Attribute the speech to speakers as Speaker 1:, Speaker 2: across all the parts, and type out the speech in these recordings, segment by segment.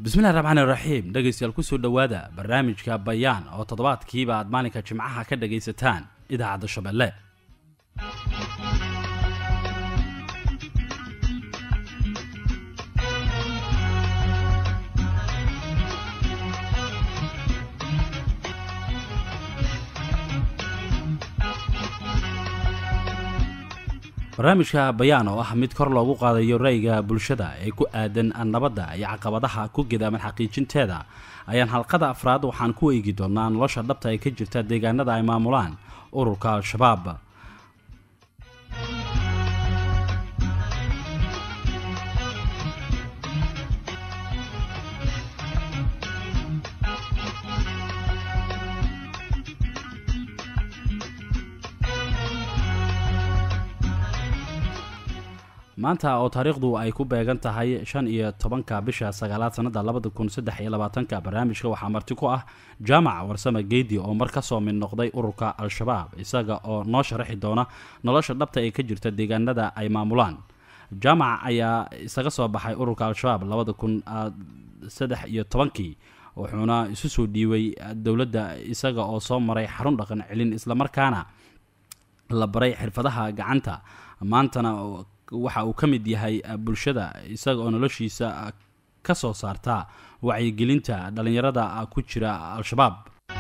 Speaker 1: bismillahi raxmaani raxiim dhegaystayaal kusoo dhowaada barnaamijka bayaan oo toddobaadkiiba aad maalinka jimcaha ka dhagaysataan idaacadda shabeelle barnaamijka bayaan oo ah mid kor loogu qaadayo ra'yiga bulshada ee ku aadan nabadda iyo caqabadaha ku gedaaman xaqiijinteeda ayaan halqada afraad waxaan ku eegi doonaa nolosha dhabta ee ka jirta deegaanada ay maamulaan ururka al-shabaab maanta oo taariikhdu ay ku beegan tahay shan iyo tobanka bisha sagaalaad sanada labada kun saddex iyo labaatanka barnaamijka waxaa marti ku ah jaamac warsame geedi oo mar kasoo mid noqday ururka al-shabaab isaga oo noo sharaxi doona nolosha dhabta ee ka jirta deegaanada ay maamulaan jaamac ayaa isaga soo baxay ururka al-shabaab labada kun saddex iyo tobankii wuxuuna isu soo dhiibay dowladda isaga oo soo maray xarun dhaqan celin islamarkaana la baray xirfadaha gacanta maantana waxa uu ka mid yahay bulshada isaga oo noloshiisa ka soo saarta wacyigelinta dhallinyarada ku jira al-shabaab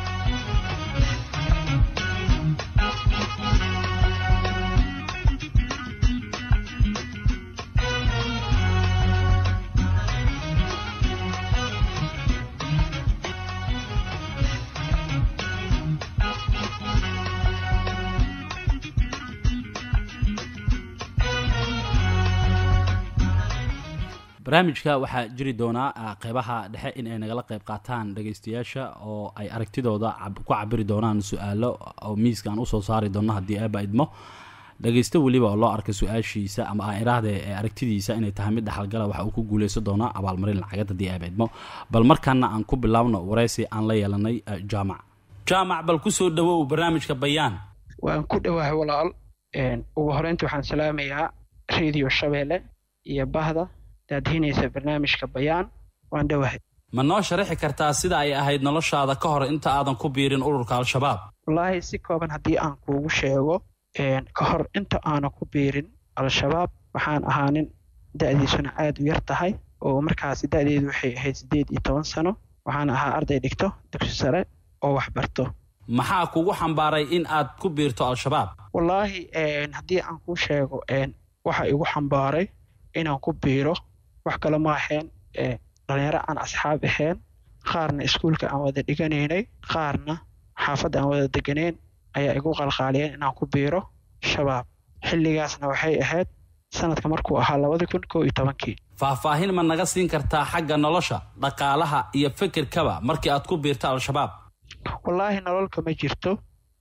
Speaker 1: barnaamijka waxaa jiri doonaa qeybaha dhexe in ay nagala qeyb qaataan dhagaystayaasha oo ay aragtidooda ku cabiri doonaan su-aalo oo miiska aan usoo saari doono haddii aaba idmo dhagaysto weliba oo loo arka su-aashiisa ama aan iraahde ee aragtidiisa inay tahay mid dhexalgala waxa uu ku guuleysan doonaa abaalmarin lacagad haddii aaba idmo bal markaana aan ku bilaabno wareysi aan la yeelanay jaamac jaamac bal kusoo dhawow barnaamijka bayaan
Speaker 2: waan ku dhowahay walaal ugu horeynta waxaan salaamayaa radio shabeelle iyo bahda daadhinaysa barnaamijka bayaan waan dhowahay
Speaker 1: ma noo sharaxi kartaa sida ay ahayd noloshaada ka hor inta aadan ku biirin ururka al-shabaab
Speaker 2: wallaahi si kooban haddii aan kuugu sheego ka hor inta aanan ku biirin al-shabaab waxaan ahaa nin da'diisuna aad u yar tahay oo markaasi da'deedu waxay ahayd siddeed iyo toban sano waxaan ahaa arday dhigto dugsi sare oo wax barto
Speaker 1: maxaa kugu xambaaray in aad ku biirto al-shabaab
Speaker 2: wallaahi haddii aan kuu sheego waxa igu xambaaray inaan ku biiro wax kale ma ahayn dhalinyaro aan asxaab ahayn qaarna iskuulka aan wada dhiganaynay qaarna xaafadda aan wada deganayn ayaa igu qalqaaliyeen inaan ku biiro shabaab xilligaasna waxay ahayd sanadka markuu ahaa labadi kun koo iyo tobankii
Speaker 1: faahfaahin ma naga siin kartaa xagga nolosha dhaqaalaha iyo fikirkaba markii aad ku biirto al-shabaab
Speaker 2: wallaahi nololka ma jirto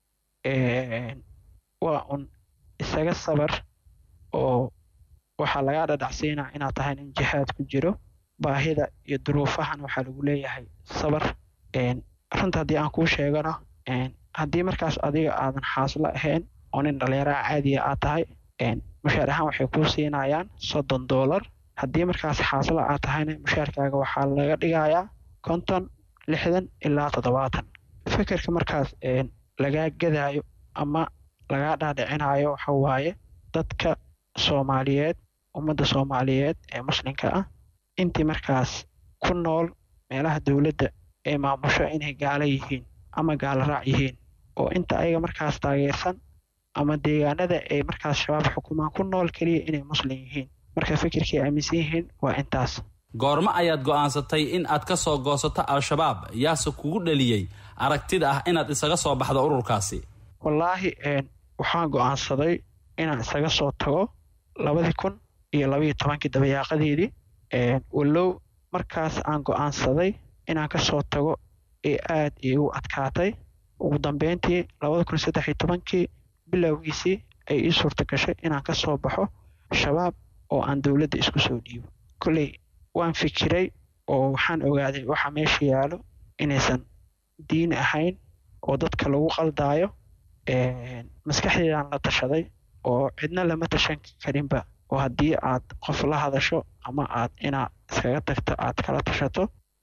Speaker 2: waa un isaga sabar oo waxaa lagaa dhadhacsiinaa inaad tahay nin jihaad ku jiro baahida iyo duruufahan waxaa lagu leeyahay sabar runta haddii aan kuu sheegano haddii markaas adiga aadan xaaslo ahayn oo nin dhallinyaraha caadiya aad tahay mushaar ahaan waxay kuu siinayaan soddon doolar haddii markaas xaaslo aad tahayna mushaarkaaga waxaa laga dhigayaa konton lixdan ilaa toddobaatan fikirka markaas lagaa gadaayo ama lagaa dhaadhicinayo waxa waaye dadka soomaaliyeed ummadda soomaaliyeed ee muslimka ah intii markaas ku nool meelaha dowladda ee maamusho inay gaalo yihiin ama gaalo raac yihiin oo inta ayaga markaas taageersan ama deegaanada ay markaas shabaab xukumaan ku nool keliya inay muslim yihiin marka fikirkay aaminsan yihiin waa intaas
Speaker 1: goormo ayaad go'aansatay in aad ka soo goosato al-shabaab yaase kugu dhaliyey aragtida ah inaad isaga soo baxdo ururkaasi
Speaker 2: wallaahi waxaan go'aansaday inaan isaga soo tago labadii kun iyo labaiyo tobankii dabayaaqadeedii wallow markaas aan go'aansaday inaan ka soo tago ee aad iigu adkaatay ugu dambeyntii labada kun saddex iyo tobankii bilowgiisii ay ii suurta gashay inaan ka soo baxo shabaab oo aan dowladda isku soo dhiibo kolley waan fikiray oo waxaan ogaaday waxa meesha yaalo inaysan diin ahayn oo dadka lagu qaldaayo maskaxdeedaan la tashaday oo cidna lama tashan karinba oo haddii aad qof la hadasho ama aad inaad iskaga tagto aad kala tashato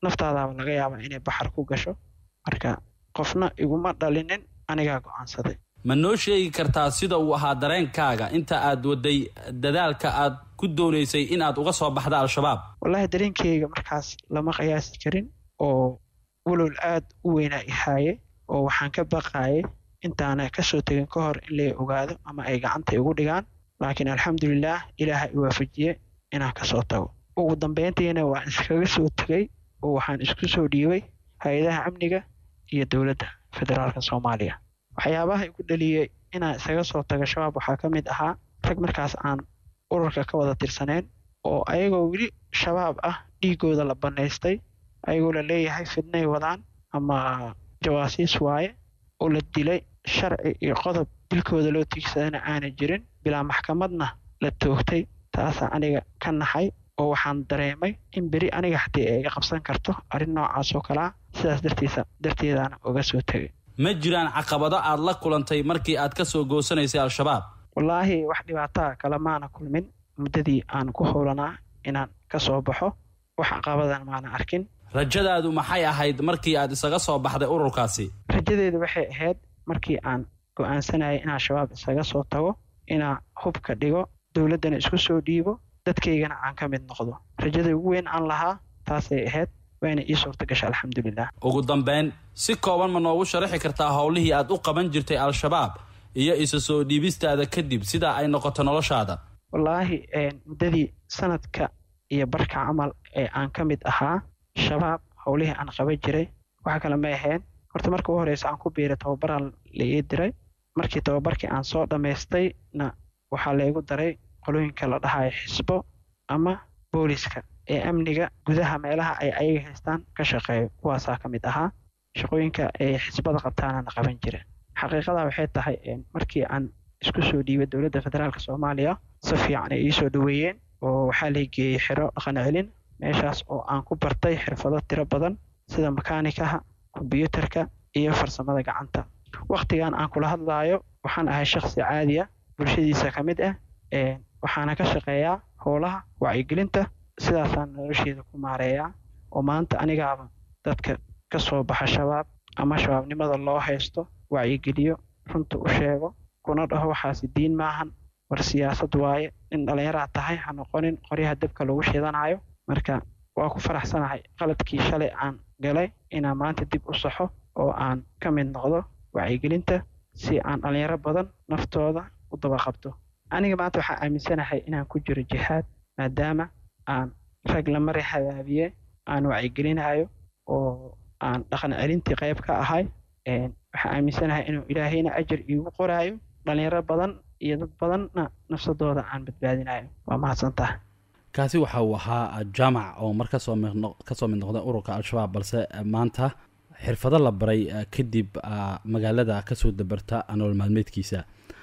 Speaker 2: naftaadaaba laga yaabaa inay baxar ku gasho marka qofna iguma dhalinin anigaa go-aansaday
Speaker 1: ma noo sheegi kartaa sida uu ahaa dareenkaaga inta aad waday dadaalka aad ku doonaysay in aad uga soo baxda al-shabaab
Speaker 2: wallaahi dareenkeyga markaas lama qiyaasi karin oo walowl aad u weynaa ihaaye oo waxaan ka baqaayay intaana kasoo tegin ka hor in lay ogaado ama ay gacanta igu dhigaan laakiin alxamdulilaah ilaaha i waafajiye inaan kasoo tago ugu dambeyntiina waan iskaga soo tegay oo waxaan isku soo dhiibay hay-adaha amniga iyo dowladda federaalka soomaaliya waxyaabaha igu dhaliyey inaan isaga soo tago shabaab waxaa ka mid ahaa rag markaas aan ururka ka wada tirsaneen oo ayagoo weli shabaab ah dhiigooda la bannaystay ayagoo la leeyahay fidnay wadaan ama jawaasiis waaye oo la dilay sharci iyo qodob dilkooda loo tiigsadana aana jirin bilaa maxkamadna la toogtay taasaa aniga ka naxay oo waxaan dareemay in beri aniga haddii ay iga qabsan karto arrin noocaas oo kalea sidaas dartiisa darteedaana uga soo tegay
Speaker 1: ma jiraan caqabado aad la kulantay markii aad ka soo goosanaysay al-shabaab
Speaker 2: wallaahi wax dhibaataa kale maana kulmin muddadii aan ku howlanaa inaan ka soo baxo wax caqabadan maana arkin
Speaker 1: rajadaadu maxay ahayd markii aad isaga soo baxday ururkaasi
Speaker 2: rajadeedu waxay ahayd markii aan go-aansanayay inaan shabaab isaga soo tago inaan hubka dhigo dowladdana isku soo dhiibo dadkaygana aan ka mid noqdo rajada ugu weyn aan lahaa taasay ahayd waana ii suurta gasha alxamdulilah
Speaker 1: ugu dambeyn si kooban ma noogu sharaxi kartaa howlihii aad u qaban jirtay al-shabaab iyo isa soo dhiibistaada kadib sidaa ay noqoto noloshaada
Speaker 2: wallaahi muddadii sanadka iyo barka camal ee aan ka mid ahaa shabaab howlihii aan qaban jiray waxa kale may ahayn horta marka u horeysa aan ku biiray tababaraan la ii diray markii tababarkii aan soo dhammaystayna waxaa laygu daray qolooyinka la dhahayo xisbo ama booliska ee amniga gudaha meelaha ay ayaga haystaan ka shaqeeyo kuwaasaa ka mid ahaa shaqooyinka ay xisbada qabtaanana qaban jira xaqiiqadaa waxay tahay markii aan isku soo dhiibay dowladda federaalk soomaaliya si fiican ay iisoo dhaweeyeen oo waxaa lay geeyey xiro dhaqan celin meeshaas oo aan ku bartay xirfado tiro badan sida makaanikaha kombyuutarka iyo farsamada gacanta wakhtigan aan kula hadlaayo waxaan ahay shakhsi caadi ah bulshadiisa ka mid ah waxaana ka shaqeeyaa howlaha wacyigelinta sidaasaan nolosheeda ku maareeyaa oo maanta anigaaba dadka ka soo baxa shabaab ama shabaabnimada loo haysto wacyigeliyo runta u sheego kuna dhaho waxaasi diin maahan war siyaasad waaye in dhallinyaraad tahay ha noqonin qoryaha dabka lagu shidanayo marka waa ku faraxsanahay qaladkii shalay aan galay inaan maanta dib u saxo oo aan ka mid noqdo wacyigelinta si aan dhallinyaro badan naftooda u dabaqabto aniga maanta waxaa aaminsanahay inaan ku jiro jihaad maadaama aan rag la mari hadaabiye aan wacyigelinayo oo aan dhaqan celintii qayb ka ahay waxaa aaminsanahay inuu ilaahayna ajar iigu qoraayo dhallinyaro badan iyo dad badanna nafsadooda aan badbaadinayo waa mahadsantaha
Speaker 1: kaasi waxa uu ahaa jaamac oo mar kasoo kasoo mid noqda ururka al-shabaab balse maanta xirfado la baray kadib magaalada kasoo dabarta nolol maalmeedkiisa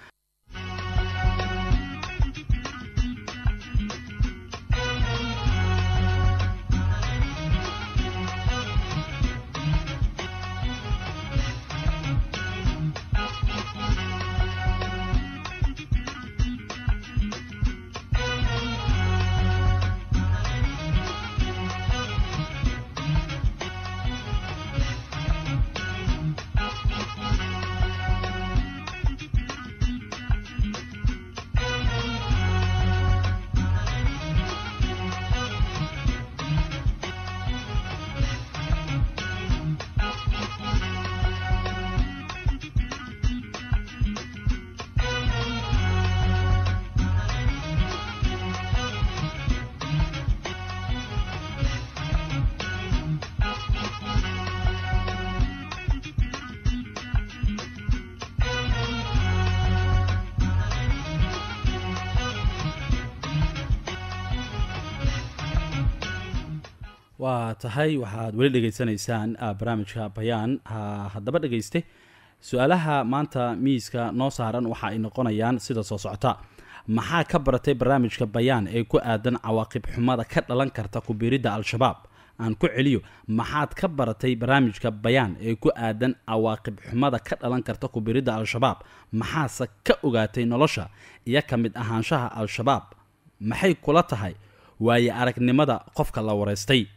Speaker 1: waa tahay waxaad weli dhegaysanaysaan barnaamijka bayaan haddaba dhegayste su-aalaha maanta miiska noo saaran waxa ay noqonayaan sida soo socota maxaa ka baratay barnaamijka bayaan ee ku aadan cawaaqib xumada ka dhalan karta kubiiridda al-shabaab aan ku celiyo maxaad ka baratay barnaamijka bayaan ee ku aadan cawaaqib xumada ka dhalan karta kubiiridda al-shabaab maxaase ka ogaatay nolosha iyo ka mid ahaanshaha al-shabaab maxay kula tahay waaye aragnimada qofka la wareystay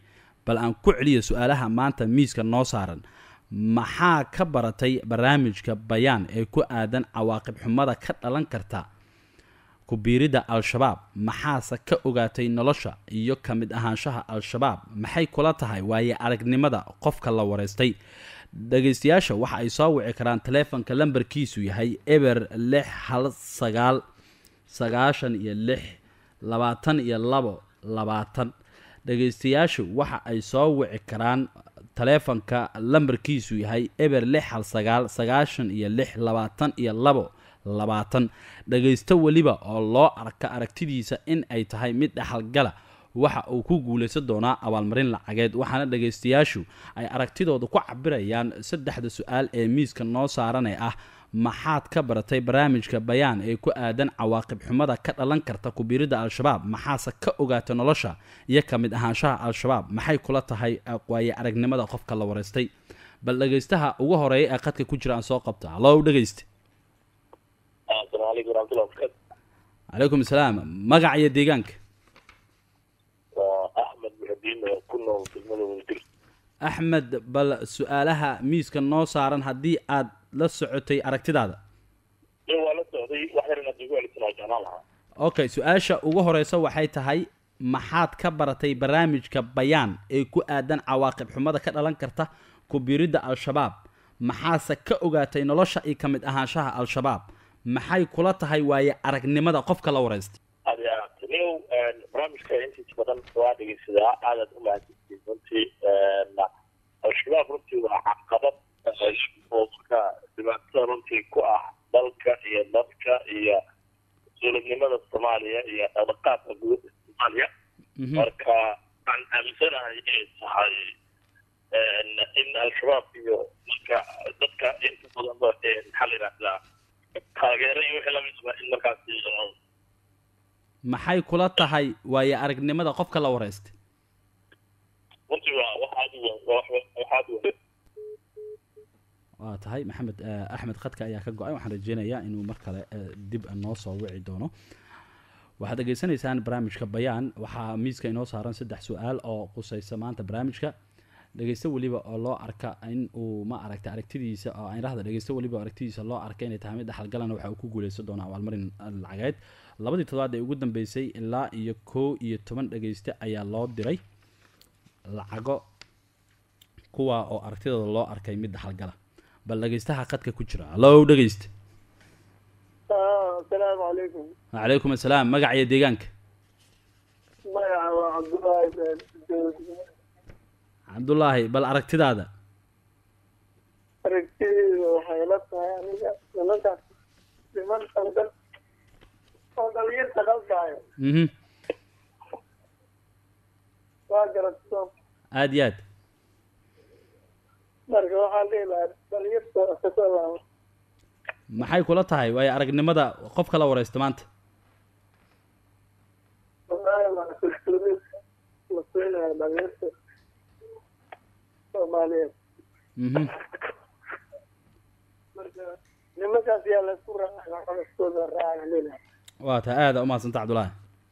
Speaker 1: bal aan ku celiyo su-aalaha maanta miiska noo saaran maxaa ka baratay barnaamijka bayaan ee ku aadan cawaaqib xumada ka dhalan karta ku-biiridda al-shabaab maxaase ka ogaatay nolosha iyo ka mid ahaanshaha al-shabaab maxay kula tahay waaye aragnimada qofka la wareystay dhegaystayaasha waxa ay soo wici karaan taleefonka lambarkiisu yahay eber lix hal sagaal sagaashan iyo lix labaatan iyo labo labaatan dhegaystayaashu waxa ay soo wici karaan taleefonka lambarkiisu yahay eber lix hal sagaal sagaashan iyo lix labaatan iyo labo labaatan dhagaysto weliba oo loo arka aragtidiisa in ay tahay mid dhexalgala waxa uu ku guulaysan doonaa abaalmarin lacageed waxaana dhagaystayaashu ay aragtidooda ku cabirayaan saddexda su-aal ee miiska noo saaran ee ah maxaad ka baratay barnaamijka bayaan ee ku aadan cawaaqib xumada ka dhalan karta kubiiridda al-shabaab maxaase ka ogaata nolosha iyo ka mid ahaanshaha al-shabaab maxay kula tahay waaye aragnimada qofka la wareystay bal dhegaystaha ugu horeeya ee qadka ku jira aan soo qabta hallow dhegayste calaykum asalaam magac iyo deegaanka axmed bal su-aalaha miiska noo saaran haddii aad la socotay aragtidaada okay su-aasha ugu horeysa waxay tahay maxaad ka baratay barnaamijka bayaan ee ku aadan cawaaqib xumada ka dhalan karta ku-biiridda al-shabaab maxaase ka ogaatay nolosha iyo ka mid ahaanshaha al-shabaab maxay kula tahay waaye aragnimada qofka la wareystay
Speaker 3: taniyow barnaamijka intiisa badan waa dhegeysadaa aadaad u mahadsantiin runtii al-shabaab runtii waa caqabad oo marka dhibaatada runtii ku ah dalka iyo dadka iyo dowladnimada soomaaliya iyo dhaqdhaqaaqka gudaha soomaaliya marka waxaan aaminsanahay inay tahay in al-shabaab iyo marka dadka inta badan maxaa la yidhahdaa taageero iyo wixii lamidba in markaasi
Speaker 1: maxay kula tahay waaye aragnimada qofka la wareystay
Speaker 3: runtii waa waxaad waxaad
Speaker 1: waa tahay maxamed axmed khadka ayaa ka go-ay waxaan rajeynayaa inuu mar kale dib noo soo wici doono waxaad dhegeysanaysaan barnaamijka bayaan waxaa miiska inoo saaran saddex su-aal oo quseysa maanta barnaamijka dhegeysto weliba oo loo arka in uu ma aragta aragtidiisa oo indhahda dhegeysto weliba oo aragtidiisa loo arka inay tahay mid dhexalgalana waxa uu ku guuleysan doonaa abaalmarin lacageed labadii toddobaad ee ugu dambeysay ilaa iyo kow iyo toban dhegeyste ayaa loo diray lacago kuwa oo aragtidooda loo arkay mid dhexalgala bal dhegeystaha qadka ku jira hallow dhegeyste
Speaker 4: asalaamu calaykum
Speaker 1: wacalaykum assalaam magac iyo deegaanka
Speaker 4: magaca waa cabdullaahi
Speaker 1: cabdullaahi bal aragtidaada
Speaker 4: aragtideedu waxay la tahay aniga nimankaas niman qaldan oo dhalinyarta qaldayo
Speaker 1: mhm
Speaker 4: waa garatso
Speaker 1: aada iyo aad
Speaker 4: marka waxaan dhihi lahaa dhalinyarta kasoo laabo
Speaker 1: maxay kula tahay waayo aragnimada qofka la wareysta maanta
Speaker 4: wallaahi waa kalsoonid la siinayo dhalinyarta soomaaliyeed
Speaker 1: mhm
Speaker 4: marka nimankaas yaa laysku raacay codadkooda raacay leedahay
Speaker 1: waa tahay aada umahadsanta cabdullaahi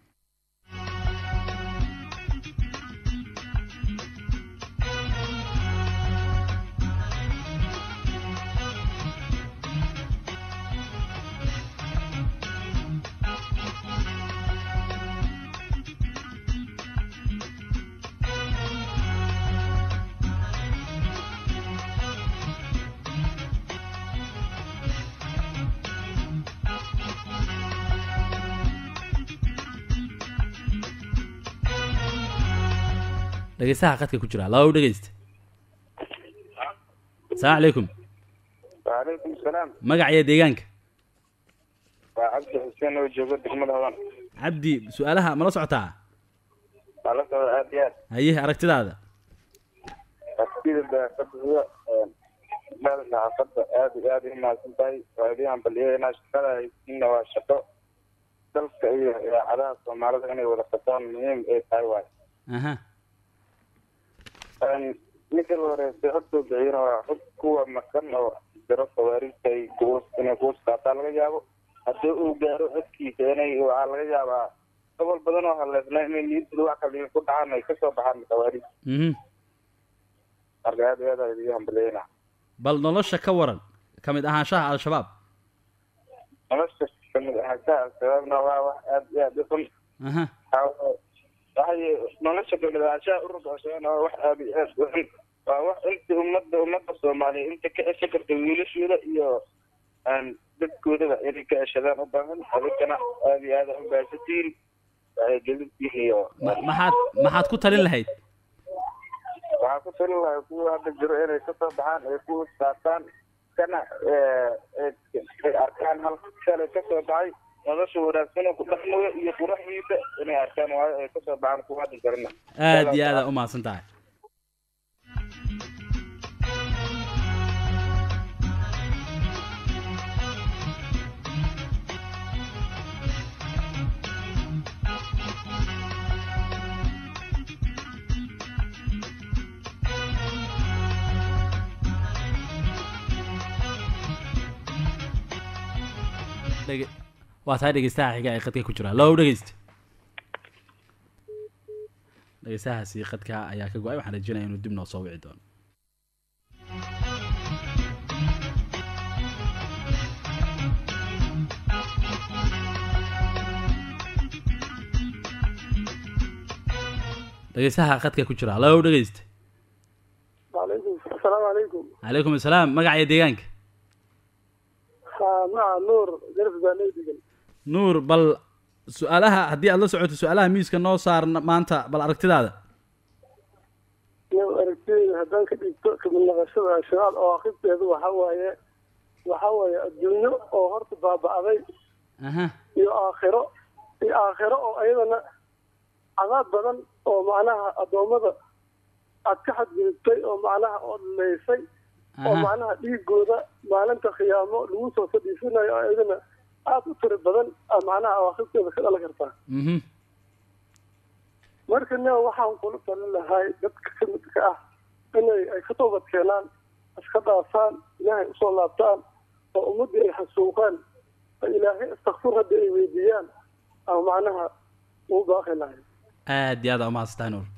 Speaker 1: dhegeystaha qadka ku jira hallow dhegeysta asalaamu calaykum
Speaker 5: waalaikum salaam
Speaker 1: magac iyo deegaanka
Speaker 5: waa cabdi xuseen oo joogo degmada hodan
Speaker 1: cabdi su-aalaha mala socotaa
Speaker 5: waa la socda aad iyo aad
Speaker 1: haye aragtidaada
Speaker 5: artida daaqadda mada saxaafadda aad iyo aad u mahadsan tahay waadiyahan baliyadana shaqada haysiina waa shaqo dalka iyo idaacadaha soomaalida inay wada qataan muhiim ay tahay waay
Speaker 1: aha
Speaker 5: ninka la horeysay xogtoo bixiyana waa xog kuwa makan oo jiro khawaariijta ay kuwas inay kuwas qaataa laga yaabo haddii uu gaaro codkiisa inay waxaa laga yaabaa gobol badan oo haleesnaa inay niyadooda wax kale ku dhacaan ay kasoo baxaan khawaarij
Speaker 1: mhm
Speaker 5: marka aad iyo aad aan idiin hambalyeynaa
Speaker 1: bal nolosha ka waran ka mid ahaanshaha al-shabaab
Speaker 5: nolosha kamid ahaanshaha al-shabaabna waa wax aad iyo aad u xun
Speaker 1: aha
Speaker 5: waxay nolosha kamid ahaanshaha ururka al-shabaabna waa wax aad iyo aad u xun waa wax inta ummadda ummadda soomaaliya inta ka ceshan karta wiilashooda iyo aan dadkoodaba inay ka ceshadaan u baahan adinkana aad iyo aad u baahsantihiin waxay gelintihiin iyo
Speaker 1: ma- maxaad maxaad ku talin lahayd
Speaker 5: waxaa ku talin lahay kuwa hadda jiro inay kasoo baxaan ay ku qaataan kana ay arkaan hal shalay kasoo baxay nolosha wanaagsan oo ku dhaqmaya iyo quraxdiisa inay arkaan waayo ay kasoo baxaan kuwa hadda jirana
Speaker 1: aad iyo aada u mahadsan tahay Dhege- waa tahay dhegeystaha xiga ee qadka ku jira low dhegeyst dhegeystahaasi qadka ayaa ka go-ay waxaan rajinaya inuu dib noo soo wici doono dhegeystaha qadka ku jira low dhegeyst
Speaker 4: وعليكم السلام عليكم
Speaker 1: calaykum assalaam magaca iyo deegaanka
Speaker 4: ها مع نور جرف باني دقل
Speaker 1: nuur bal su-aalaha haddii aad la socoto su-aalaha miiska noo saar maanta bal aragtidaada
Speaker 4: iyo aragtidayda haddaan ka dhigto kamid naqashada shabaab oo akhibteedu waxa waaye waxa waaye adduunyo oo horta baaba'day
Speaker 1: aha
Speaker 4: iyo aakhiro iyo aakhiro oo ayadana cadaab badan oo macnaha addoommada aad ka xadgudubtay oo macnaha oo dhaleysay oo
Speaker 1: aha
Speaker 4: macnaha dhiigooda maalinta khiyaamo lagu soo fadhiisanayo oo ayadana aad u tiri badan aa macnaha awaaqibteeda ka dhalan kartaa
Speaker 1: mhm
Speaker 4: marka ne waxaan kula talin lahay dadka ka midka ah inay ay ka toobad keenaan iska dhaafaan ilaahay usoo laabtaan oo ummaddii ay xasuuqaan oo ilaahay istakfur hadda ay weydiiyaan ama macnaha uu baaqi lahay
Speaker 1: aad iyo aada umahadsan tahay nuur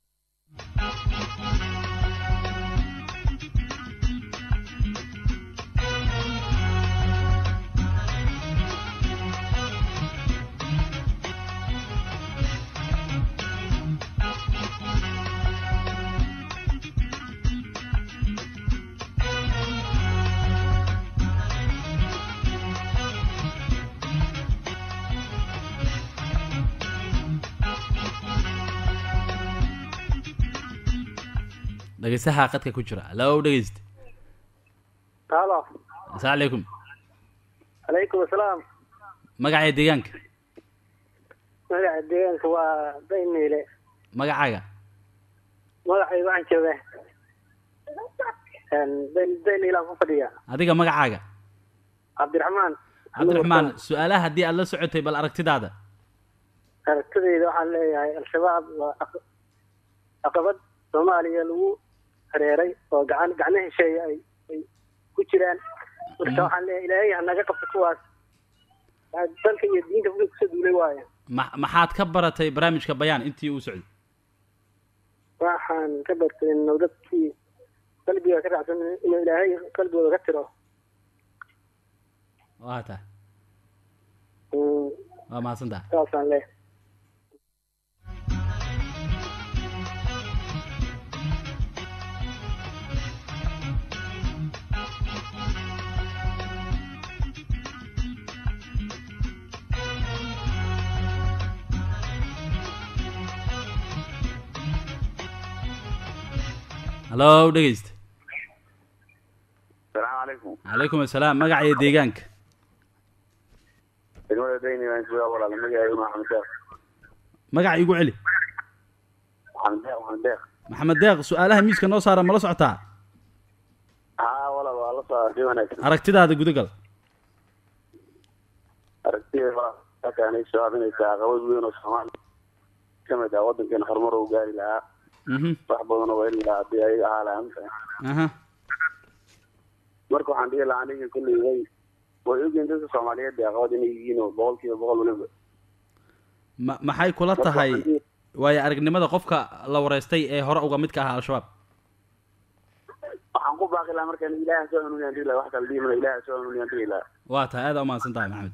Speaker 1: dhegeystaha qadka ku jira low dhegeyst
Speaker 4: halo
Speaker 1: asalaamu calaykum
Speaker 4: calaykum asalaam
Speaker 1: magaca iyo deegaanka
Speaker 4: magaca deegaanka waa dayniile
Speaker 1: magacaaga
Speaker 4: magacayga waxaan joogaa dayniilaan ku fadhiya
Speaker 1: adiga magacaaga
Speaker 4: cabdiraxmaan
Speaker 1: cabdiraxmaan su-aalaha haddii aad la socotay bal aragtidaada
Speaker 4: aragtidayda waxaan leeyahay al-shabaab waa aq- caqabad soomaaliya lagu hareeray oo gacan gacno hesheeya ay ay ku jiraan marka waxaan leeyahay ilaahay ha naga qabto kuwaas Waa dalka iyo diinta fudud kusoo duulay waayo
Speaker 1: ma maxaad ka baratay barnaamijka bayaan intii uu socday
Speaker 4: waxaan ka bartay inuu dadkii qalbiga ka raacsan inuu ilaahay qalbigooda ka tiro
Speaker 1: waa tahay
Speaker 4: Mm,
Speaker 1: waa mahadsan tahay
Speaker 4: saasaan leeyahay
Speaker 1: hallo dhegeyst
Speaker 5: asalaamu calaykum
Speaker 1: calaykum assalaam magaca iyo deegaanka
Speaker 5: degmada dayni baan joogaa walaal magacaygu waa maxamed deeq
Speaker 1: magaca igu celi
Speaker 5: maxamed deeq maxamed deeq
Speaker 1: maxamed deeq su-aalaha miiska noo saara ma la socotaa
Speaker 5: haa walaal waa la soo arday wanaagsan
Speaker 1: aragtidaada gudagal
Speaker 5: aragtida halkaanay shabaab inay tahay caqabad weyn oo soomaaliya ka mid ah waddankeena horumar uu gaari lahaa
Speaker 1: mhm
Speaker 5: wax badan oo heli lahaa haddii ayaga ahaa lahaa mafaham
Speaker 1: aha
Speaker 5: marka waxaan dhihi lahaa aniga kulley way way ogyihiin dadka soomaaliyeed ee caqabad inay yihiin oo boqol kiiba boqol waliba
Speaker 1: ma maxay kula
Speaker 6: Marka
Speaker 1: tahay
Speaker 6: waxaan dhihi-
Speaker 1: waayo aragnimada qofka la wareystay ee hore uga midka ahaa al-shabaab
Speaker 6: waxaan ku baaqi lahaa markaan ilaaha soo hanuuniyaan dhihi lahaa wax kala dhihi mala ilaaha soo hanuuniyaan dhihi lahaa
Speaker 1: waa tahay aada umahadsan tahay maxamed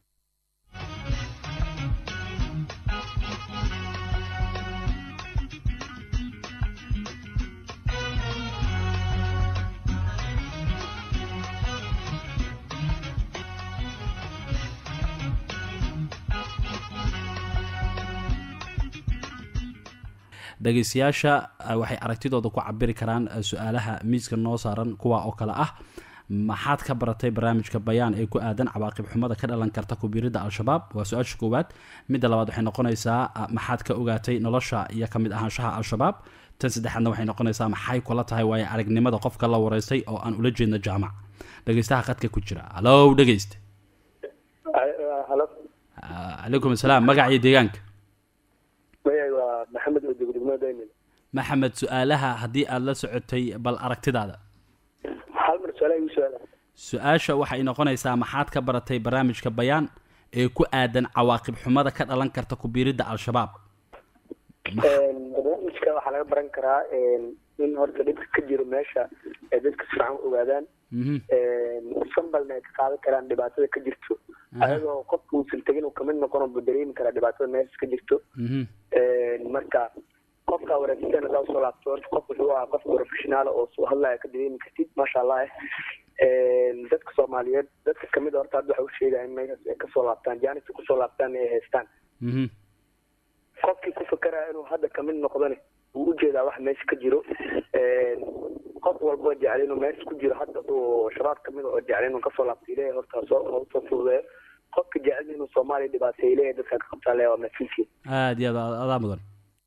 Speaker 1: dhegeystayaasha eh, waxay aragtidooda ku cabiri karaan eh, su-aalaha miiska noo saaran kuwa oo kale ah maxaad ka baratay barnaamijka bayaan ee ku aadan cawaaqib xumada ka dhalan karta kubiirida al-shabaab waa su-aasha koowaad midda labaad waxay noqonaysaa ah, maxaad ka ogaatay nolosha iyo ka mid ahaanshaha al-shabaab tan saddexaadna waxay noqonaysaa maxay kula tahay waayo aragnimada qofka la wareystay oo aan ula jeedno jaamac dhegeystaha khadka ku jira hallow dhegeyste
Speaker 6: halo
Speaker 1: Ah, calaykum asalaam magaca iyo deegaanka
Speaker 6: magacay waa maxamed oo joogo degmada daymin
Speaker 1: maxamed su-aalaha haddii aada la socotay bal aragtidaada
Speaker 6: hal mar su-aalaha igu su-aala
Speaker 1: su-aasha waxay noqonaysaa maxaad ka baratay barnaamijka bayaan ee ku aadan cawaaqib xumada ka dhalan karta kubiiridda al-shabaab
Speaker 6: barnaamijka waxaa laga baran karaa in horta dhibka ka jiro meesha ay dadka si fiican u ogaadaan
Speaker 1: Mhm.
Speaker 6: sambalna ay ka qaadan karaan dhibaatada ka jirto ayagoo qofka uusan tegin uu kamid noqon buu dareemi karaa dhibaatada meesha ka jirto
Speaker 1: Mhm.
Speaker 6: marka qofka wareegsan hadaa usoo laabto horta qof wuxuu ahaa qof professionaal oo soo hadlaya ka dareemi kartid maasha allah dadka soomaaliyeed dadka kamid a horta hadda waxa u sheegaya in meeshaas ay kasoo laabtaan jaanis kusoo laabtaan ay haystaan
Speaker 1: Mhm.
Speaker 6: qofkii ku fakeraya inuu hadda kamid noqdane wuu ujeedaa wax meesha ka jiro qof walboo jecel inuu meesha ku jiro hadda uu shabaab kamid oo jecel inuu kasoo laabto ilaahay horta soo usoo fududeeyo qofka jecel inuu soomaaliya dhibaateeyo ilaahay dadka ka qabtaa le waa masiilkii
Speaker 1: aada iyo aad adaa mudan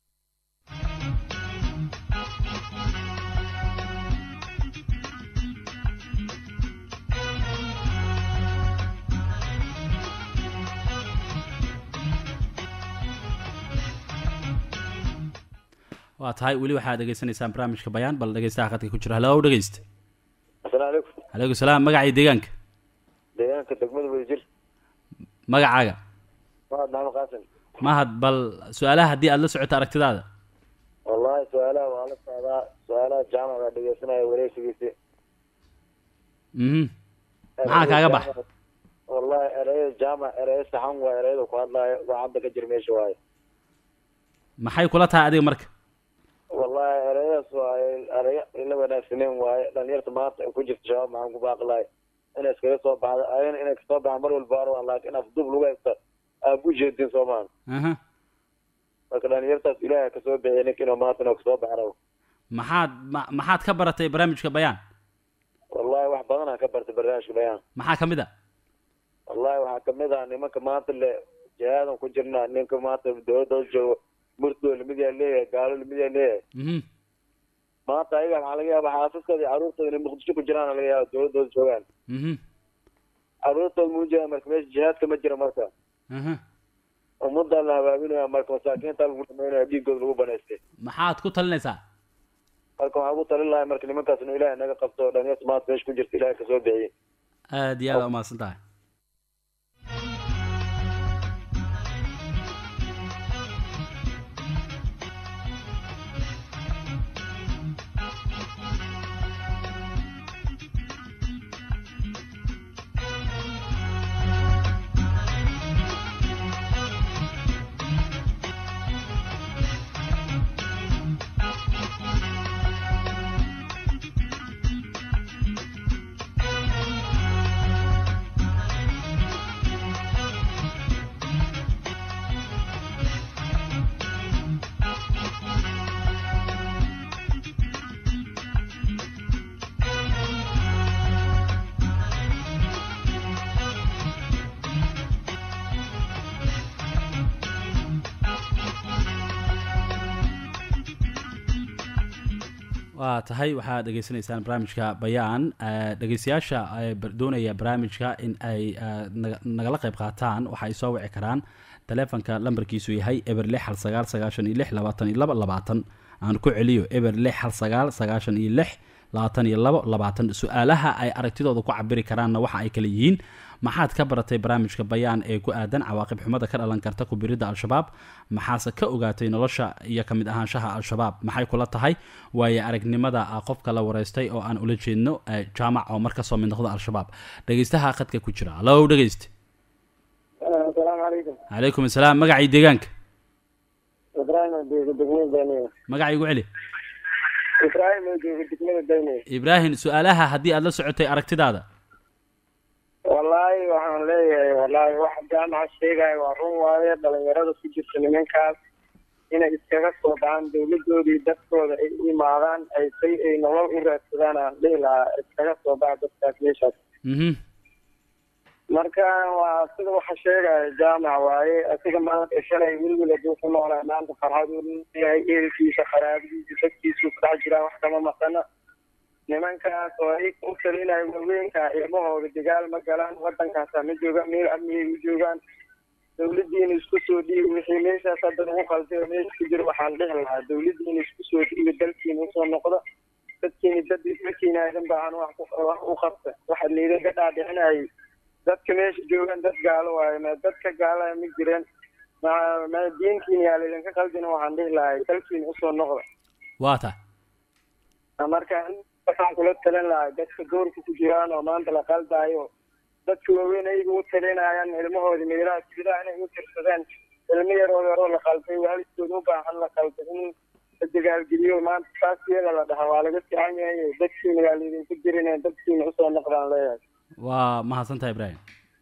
Speaker 1: waa tahay weli waxaad dhegeysanaysaan barnaamijka bayaan bal dhegeystaha khadka ku jira hallow dhegeyste
Speaker 6: asalaamu calaykum
Speaker 1: calaykum salaam magaca iyo deegaanka
Speaker 6: deegaanka degmada wadajir
Speaker 1: magacaaga
Speaker 6: mahad maxamed qaasim
Speaker 1: mahad bal su-aalaha haddii aada la socoto aragtidaada
Speaker 6: wallahi su-aalaha waa la socdaa su-aalaha jaamac baa dhegeysanaya wareegsigiisi
Speaker 1: mhm maxaa kaaga bax
Speaker 6: wallahi ereyada jaamac ereyo saxan waa ereyada ku hadlaayo waa hadda ka jir meesha waaye
Speaker 1: maxay kula tahay adiga marka
Speaker 6: wallahi ereyadaas waaye ereyo ila wanaagsaneen waaye dhalinyarta maanta ay ku jirta shabaab maxaan ku baaqi lahay inay iskaga soo baxdo ayana inay kasoo baxaan mar walba arwa laakiin afdub lagu haysta aad ku jeedin soomaan
Speaker 1: aha
Speaker 6: marka dhalinyartaas ilaahay kasoo bixiya ninka inuu maanta inuu kasoo baxo rabo
Speaker 1: maxaad ma maxaad ka baratay barnaamijka bayaan
Speaker 6: wallahi wax badanaa ka bartay barnaamijka bayaan
Speaker 1: maxaa ka mid a
Speaker 6: wallahi waxaa kamid ah nimanka maanta le jihaadan ku jirna ninka maanta dowladda u joogo murtoo lamid yaa leeyahay gaalo lamid yaa leeyahay
Speaker 1: mhm
Speaker 6: maanta ayaga waxaa laga yaaba xaasaskooda iyo carruurtooda inay muqdisho ku jiraan laga yaaba dowladooda joogaan
Speaker 1: mhm
Speaker 6: carruurtooda muu jiraan marka meesha jihaadka ma jira marka
Speaker 1: aha
Speaker 6: ummaddaa la habaabinaya marka masaakiinta lagu dhamaynaya dhiigooda lagu banaystay
Speaker 1: maxaad ku talinaysaa
Speaker 6: marka waxaan ugu talin lahay marka nimankaas inuu ilaahay naga qabto oo dhalinyarta maanta meesha ku jirta ilaahay kasoo bixiyey
Speaker 1: aada iyo aada umahadsan tahay waa tahay waxaad dhegeysanaysaan barnaamijka bayaan Eh, dhegeystayaasha eh, bar- doonaya barnaamijka in ay eh, naga- nagala qayb qaataan waxa ay soo wici karaan taleefonka lambarkiisu yahay eber lix hal sagaal sagaashan iyo lix labaatan iyo laba labaatan aan ku celiyo eber lix hal sagaal sagaashan iyo lix labaatan iyo labo labaatan su-aalaha ay aragtidooda ku cabiri karaanna waxa ay kala yihiin maxaad ka baratay barnaamijka bayaan ee ku aadan cawaaqib xumada ka dhalan karta kubiridda al-shabaab maxaase ka ogaatay nolosha iyo ka mid ahaanshaha al-shabaab maxay kula tahay waaye aragnimada qofka la wareystay oo aan ula jeedno jaamac oo mar kasoo mid noqda al-shabaab dhegeystaha khadka ku jira hallo dhegeyste
Speaker 4: asalaamu calaykum
Speaker 1: calaykum asalaam magacii deegaanka
Speaker 4: ibraahim oo jooga degmada dayniya
Speaker 1: magacii igu celi
Speaker 4: ibraahim oo jooga degmada dayniya
Speaker 1: ibraahim su-aalaha haddii aad la socotay aragtidaada
Speaker 4: wallaahi waxaan leeyahay wallaahi waxa jaamaca sheegaya waa run waaye dhalinyarada ku jirta nimankaas inay iskaga soo baxaan dawladoodii dadkooda ay u imaadaan ay say ay nolol u raadsadaan aan dhihi lahaa iskaga soo baxa dadkaas meeshaas
Speaker 1: mhm
Speaker 4: marka waa sida waxa sheegaya jaamac waaye asiga maanta shalay wilwil hadduu ku noolaa maanta farxad uu leeyahay ehelkiisa qaraabadiisa dadkiisuu ku dhex jiraa wax kama maqana nimankaas oo ay u talinayo waaweynka ilmahooda dagaal ma galaan wadankaasa ma joogaan meel amniyay u joogaan dawladiina isku soo dhiibi wixii meeshaas hadda lagu qaltay oo meesha ku jira waxaan dhihi lahaa dawladiina isku soo dhiibi dalkiina usoo noqda dadkiina dad dadkiina aydan baahan wax wax u qabta waxaad laydinka dhaadhicinayay dadka meesha joogaan dad gaalo waaye ma dadka gaalaa ma jireen ma ma diinkiina yaa laydinka qaldina waxaan dhihi lahay dalkiina usoo noqda
Speaker 1: waa ta
Speaker 4: marka waxaan kula talin lahaa dadka doorka ku jiraan oo maanta la qaldaayo dadka waaweyn ayaga u talinayaan ilmahooda meelaha sidaa inay u tirsadeen ilmo yaroo yaroo la qalday waalidkooda u baahan la qalday in la dagaalgeliyo maanta saas iyada la dhaha waa laga fiican yahay dadkiina yaa laydinku jirin dadkiina usoo noqdaan leeyahay
Speaker 1: waa mahadsantaha ibraahim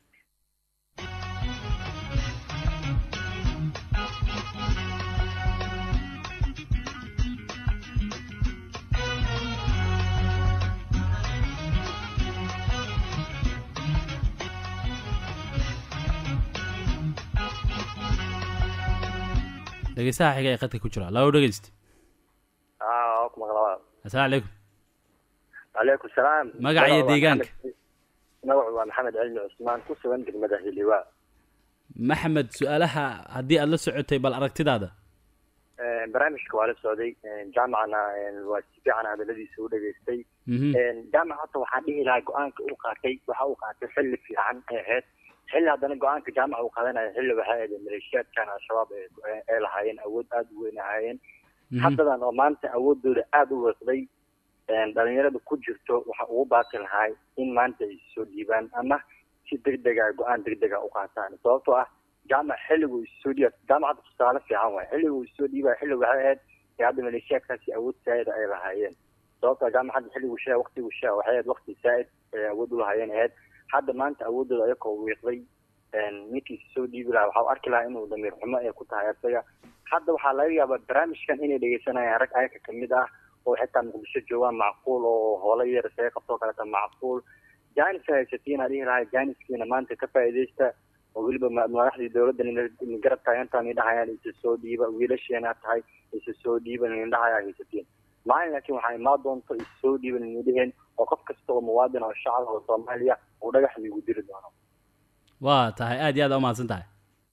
Speaker 1: dhegeystaha xiga ee qadka ku jira labo dhegeyste
Speaker 7: aa ku maqlaa
Speaker 1: assalaamu calaykum
Speaker 7: calaykum salaam
Speaker 1: Magaca iyo deegaanka?
Speaker 7: magacu waa maxamed cilmi cusmaan ku sugan degmada hiliwaa
Speaker 1: maxamed su-aalaha haddii aad la socotay bal aragtidaada
Speaker 7: barnaamijka waa la socday jaamacana waa si fiican hadaladiisa u dhageystay
Speaker 1: mhm
Speaker 7: jaamac hadda waxaan dhihi lahaa go-aanka uu qaatay waxa uu qaatay xilli fiican ee ahayd xilli haddana go-aanka jaamac uu qaadanaya xilli waxay ahayd maleeshiyaadkan al-shabaab ay- ay lahaayeen awood aada u weyn ahaayeen
Speaker 1: mhm.
Speaker 7: haddadan oo maanta awoodooda aada u weeqday dhalinyarada ku jirto waxa ugu baaqi lahaa in maanta ay soo dhiibaan ama si degdega go-aan degdega u qaataan sababtoo ah jaamac xilligu isoo dhiiba jaamacadda tusaale fiican waay xilligu isoo dhiibaya xilli waxay ahayd ee hadda maleeshiyaadkaasi awood saa'ida ay lahaayeen sababtoo jaamacadda xilligu shaa waqtigu shaa waxay ahayd waqti saa'id ay awood u lahaayeen ahayd hadda maanta awoodooda ayakoo wiiqday ninkii soo dhiibi lahaa waxaa u arki lahaa inuu damiir xumo ay ku tahay isaga hadda waxaa laga yaabaa barnaamijkan inay dhegeysanayaan rag ayaka kamid ah oo xitaa muqdisho joogaan macquul oo hoola yar isaga qabtoo kaleta macquul jaanis haysatiin aan dhihi lahaa jaaniskiina maanta ka faa'iidaysta oo weliba ma- madaxdii dowladda nin garab taagantaan idhahayaan isa soo dhiiba wiilasheena tahay isa soo dhiiba nindhahayaa haysatiin maalin laakiin waxaa imaan doonto isa soo dhiiba nindhaheen oo qof kasta oo muwaadin oo shacab oo soomaaliya uu dhagax liigu diri doono
Speaker 1: waa tahay aad iyo aad aa umahadsan tahay